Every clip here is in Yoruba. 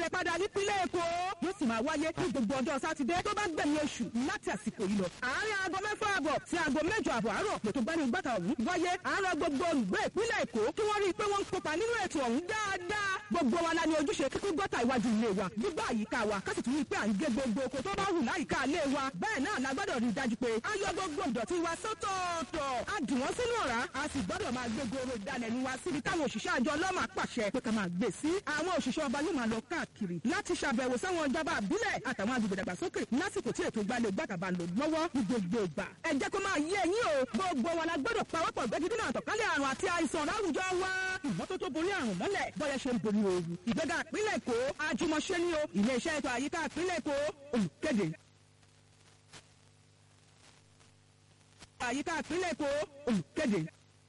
padà nípínlẹ̀ èkó yóò sì máa wáyé ní gbogbo ọjọ́ sátidé tó bá gbẹ̀yìn oṣù láti àsìkò yìí lọ. àárín aago mẹ́fà àbọ̀ sí aago mẹ́jọ àbọ̀ àárọ̀ lètò gbani gbàtà ọ̀hún wáyé àárọ̀ gbogbo olùgbé ìpínlẹ̀ èkó kí wọ́n rí i pé wọ́n ń kópa nínú ètò ọ̀hún dáadáa gbogbo wa la ní ojúṣe kíkún gọ́tà iwájú ilé wa gbígbà àyíká wa ká sì tún rí i pé à ń gé gbogbo oko tó bá wù láyìíká ilé wa bẹ́ẹ̀ náà la gbọ́dọ̀ rí i dájú pé a yọ gbogbo ìdọ̀tí wa sọ́tọ̀ọ̀tọ̀ a dì wọ́n sínú ọ̀rá a sì gbọ́dọ̀ máa gbé goro ìdalẹ̀nu wa síbi táwọn òṣìṣẹ́ àjọ ọlọ́mà pàṣẹ pé ká máa gbé sí àwọn òṣìṣẹ́ ọba yóò máa lọ káàkiri láti ṣàbẹ̀wò sáwọn ìjọba àbílẹ̀ àtàwọn agbègbè dàgbàsókè lásìkò tí ètò ìgbàlẹ̀ gbàtàbà lò lọ́wọ́ ní gbogbo ìgbà ẹ jẹ́ kó máa yé ẹ̀yin o gbogbo wa la gbọ́dọ̀ pawọ́pọ̀ gbẹ́gidínà àtọ̀kálẹ̀ àrùn àti àìsàn láwùjọ wa ìmọ́tótó borí àrùn mọ́lẹ̀ bọ́yẹ ṣe ń borí ooru ìgbéga ìpínlẹ̀ èkó àjùmọ̀ṣe ni o ilé iṣẹ́ ètò àyíká ìpínlẹ̀ èkó olùkéde. àyíká ìpínlẹ̀ èkó olùkéde.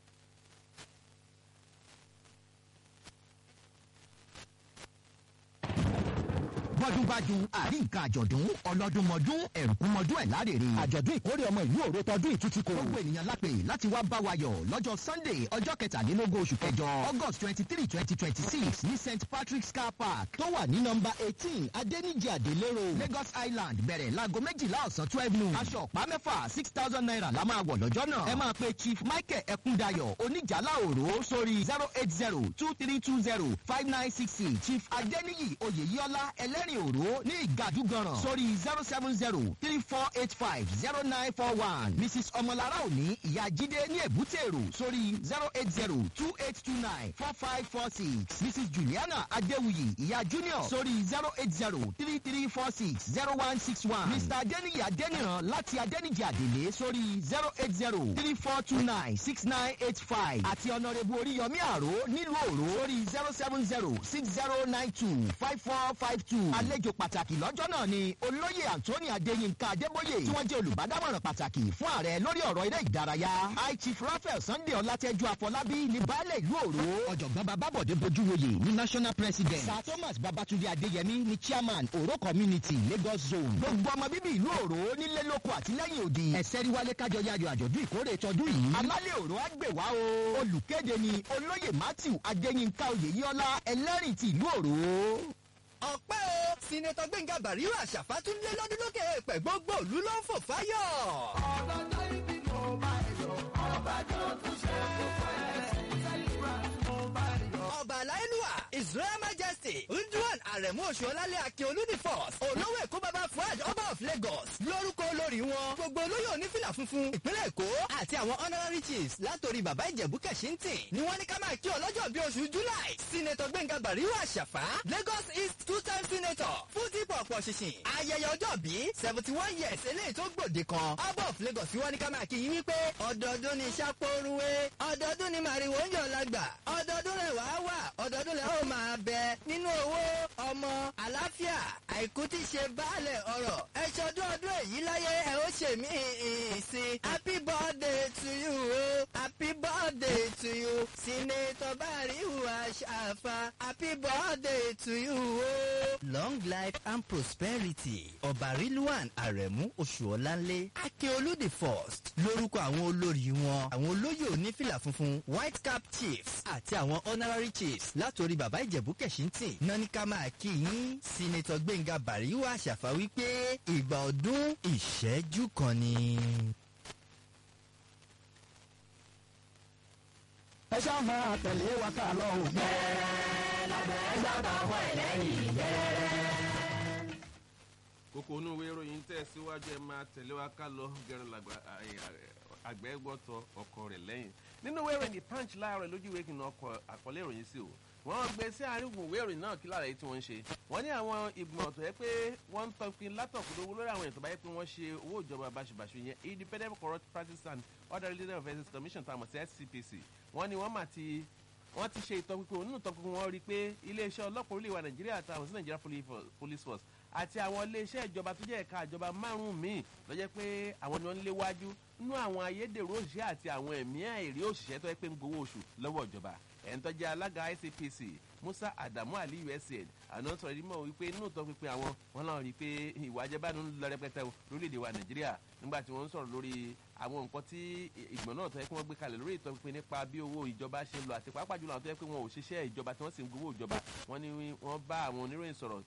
bọ́dúnbájú àrí nǹkan àjọ̀dún ọlọ́dúnmọ́dún ẹ̀rùkúnmọ́dún ẹ̀ lárèrè. àjọ̀dún ìkórè ọmọ ìlú òro tọdún ìtútù kò. gbogbo ènìyàn lápè láti wá bá wa yọ̀ lọ́jọ́ sunday ọjọ́ kẹtàlélógún oṣù kẹjọ august twenty three twenty twenty six ní st patrick's car park tó wà ní nọmba eighteen adẹ́nìjì àdélérò lagos island bẹ̀rẹ̀ láago méjìlá ọ̀sán twelve noon. aṣọ ọ̀pá mẹ́fà six thousand naira la máa wọ̀ lọ́jọ́ náà. ẹ máa pe chief michael ẹkúndayọ̀ oníjàlá òró sórí zero eight zero two three two zero five nine six six chief adẹ́nìyì oyèyíọ́lá ẹlẹ́rìn òró ní ìgàdúgànràn sórí zero seven zero three four eight five zero nine four one mrs ọmọlára òní ìyá jíde ní èbútèrò sórí zero eight zero two eight two nine four five four six mrs juliana adéwuyì ìyá junior sórí zero eight zero three three four six zero one six one mr adéníyì adéníran láti adéníjì àdèlé sórí zero eight zero three four two nine six nine eight five àti ọ̀nàrẹ́bù oríyọmí àró nílùú òró sórí zero seven zero six zero nine two five four five two àlejò pàtàkì lọ́jọ́ náà ni olóyè anthony adéyínká adébóyè tí wọ́n jẹ́ olùbádámọ̀ràn pàtàkì fún ààrẹ lórí ọ̀rọ̀ eré ìdárayá high chief raphael sunday ọlátẹ́jú afọlábí ní baálé ìlú òró ọ̀jọ̀gbọ́n babábọ̀dé bojúwoyè ní national president sir thomas babatunde adéyẹmí ní chairman òró community lagos zone gbogbo ọmọ bíbí ìlú òró nílé lóko àtìlẹ́yìn òdì ẹ̀sẹ̀ ríwálé kájọ yayọ̀ àjọ̀dún ìkórè tọdún yìí alálẹ̀ òró á gbè wá o olùkéde ni olóyè matthew adéyínká oyèyíọ́lá ẹlẹ́rìí ti ìlú òró ọpẹ́ o sinetọ gbẹ̀ngà bàríwá àṣàfà tún lé lọ́dún lókè èèpẹ̀ gbogbo òlu ló ń fò fáyọ̀. ọlọ́jọ́ ibi mo bá yọ ọba tó tún ṣe kó fẹ́ celebrant mo bá yọ. ọba aláìlúwà israel majesty ndúwọ̀n àrẹ̀mú oṣù ọlálẹ̀ akin olúdi force olówó èkó bàbá fuad ọba of lagos lórúkọ olórí wọn gbogbo olóyè onífìlà funfun ìpínlẹ̀ èkó àti àwọn honorary chiefs látòrí bàbá ìjẹ̀bú kẹ̀síntì ni wọ́n ní ká máa kí ọlọ́jọ́ bí oṣù july senator gbẹ̀ngà bàríwá àṣàfà lagos east two time senator fún dípò ọ̀pọ̀ ṣìṣìn ayẹyẹ ọjọ́ bí seventy one years eléyìí tó gbòde kan ọba of lagos fi wọ́n ní ká máa kí yín wípé ọdọọdún ni sápóruwé ọdọọdún ni màrìwò ń yọ̀ lágbà ọdọọdún rẹ̀ wá wà ọdọọdún rẹ̀ ó máa bẹ nínú owó ọmọ àlàáfíà àìkú tí ṣe baálẹ̀ ọ̀rọ̀ ẹ ṣọdún ọdún èyí láyé ẹ ó ṣe mí ìsìn happy birthday to you o happy birthday to you senator barihu aṣàfà happy birthday to you o. long life and prosperity ọba rilwan aremu oṣuọlanle akeolu the first lórúkọ àwọn olórí wọn àwọn olóyè onífìlà funfun white cap chiefs àti àwọn honorary chiefs látòrí bàbá ìjẹ̀bú kẹ̀síntì náà ní ká máa kí yín senator gbẹ̀ngà bàríwá àṣàfà wípé ìgbà ọdún ìṣẹ́jú kan ni. ẹ ṣáà máa tẹ̀lé wa ká lọ òun. bẹ́ẹ̀ lábẹ́ sábà wọ ẹlẹ́yìn bẹ́ẹ̀. kókó inú ìwé ìròyìn tẹ̀ síwájú ẹ máa tẹ̀lé wa ká lọ gẹ̀rùn làgbà àgbẹ̀ gbọ́tọ̀ ọkọ rẹ̀ lẹ́yìn nínú ìwé ìròyìn the punch láàárọ̀ lójú ìwé kìnnà ọkọ̀ àkọlé ìròyìn sí o wọ́n gbé sí àríwò ìwé ìròyìn náà kí lára èyí tí wọ́n ń ṣe wọ́n ní àwọn ìgbìmọ̀ tó yẹ pé wọ́n ń tọpin látọ̀kùnrin lórí àwọn èèyàn tó bá yẹ pé wọ́n ṣe owó ìjọba báṣubàṣu yẹn independent corrupt practice and other related offences commission tá a mọ̀ sí scpc wọ́n ní wọ́n mà ti wọ́n ti ṣe ìtọ́pinpin òun nínú ìtọ́pinpin wọn rí i pé iléeṣẹ́ ọlọ́pàá orílẹ̀ wa nàìjíríà àtàwọn sí nàìjíríà police force àti àwọn iléeṣẹ́ ìjọba tó jẹ́ ẹ̀ka ìjọba márùn-ún míì tó jẹ́ pé àwọn ni wọ́n ń léwájú nínú àwọn ayédèrú òṣìṣẹ́ àti àwọn ẹ̀mí àìrí òṣìṣẹ́ tó yẹ pé ń gbowó oṣù lọ́wọ́ ìjọba ẹ̀ńtọ́jẹ́ alága icpc musa adamu aliyu ẹsẹ̀ àná sọ̀rọ̀ ìdí mọ̀ wípé inú ìtọ́ pípé àwọn wọn náà rí i pé ìwà ajẹ́bánu ń lọ rẹpẹtẹ lórílẹ̀‐èdè wa nàìjíríà nígbà tí wọ́n ń sọ̀rọ̀ lórí àwọn nǹkan tí ìgbọ̀n náà tó yẹ kí wọ́n gbé kalẹ̀ lórí ìtọ́ pípé nípa bí owó ìjọba ṣe ń lọ àti pàápàá jùlọ àwọn tó yẹ pé wọn ò ṣiṣẹ́ ìjọba tí wọ́n sì ń gbowó ìjọba wọ́n ní wọ́n bá àwọn oníròyìn sọ̀rọ̀